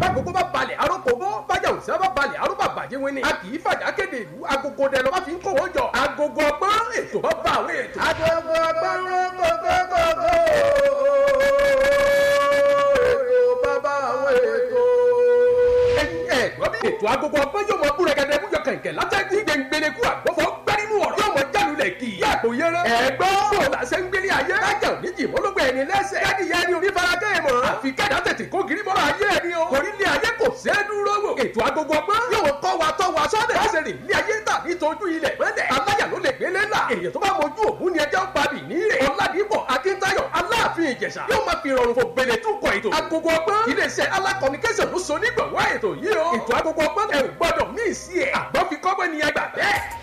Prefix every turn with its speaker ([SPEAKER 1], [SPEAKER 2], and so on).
[SPEAKER 1] bágogo bá balẹ̀ arókòbó bájà òsì bá balẹ̀ aróbà bàjẹ́ wẹ́ni. a kì í fàjà kéde ìlú agogo dẹ lọ́ba fi ń kó wọ́n jọ. agogo ọgbọ́n ètò bá bá àwọn ètò. agogo ọgbọ́n kókókókó. ètò bá bá àwọn ètò. ẹ gbọ́ bí ètò agogo ọgbọ́n yóò mọ búrẹ́gẹ́dẹ́ bújọ kẹ̀kẹ́ látẹ́jú gbẹngbẹ̀lẹ́kù àgbọ̀fọ̀ gbẹ́rínú ọ̀rọ̀ yóò mọ jálulẹ̀ kì í yàgò yẹrẹ. ẹ̀gbọ́n bò lásẹ̀ ń gbélé ayé. kájà ò ní jì mọ́lógbó ẹni lẹ́sẹ̀. káàdì yẹn ni onífarakẹ́ ẹ̀ mọ̀. àfi kẹ́dà tètè kó gírí mọ́ra ayé ẹni o. torí ilé ayé kò ṣe é dúró wò. ètò agogo ọgbọ́n yóò kọ́ wa tọ́ wa sọ́dẹ̀. láṣẹ rìn ilé ayé tà nítorí ilẹ̀ mọ́lẹ̀. aláyà ló lè gbélé là. èyàn tó bá mojú ògún ni ẹjọ́ pa bì ní rè. ọ̀làdìbọ̀ akíntayọ̀ aláàfin ìjẹ̀ṣà yóò máa fi rọrùn fò gbèlè tún kọ ètò. agogo ọgbọ́n iléeṣẹ́ alákọ̀ọ́nikẹ́sàn ló so nígbàwá ètò yìí o. ètò agogo ọgbọ́n ẹ ò gbọ́dọ̀ mí sí ẹ̀. àgbọ̀ fi kọ́gbẹ́ ni ẹgbà bẹ́ẹ̀.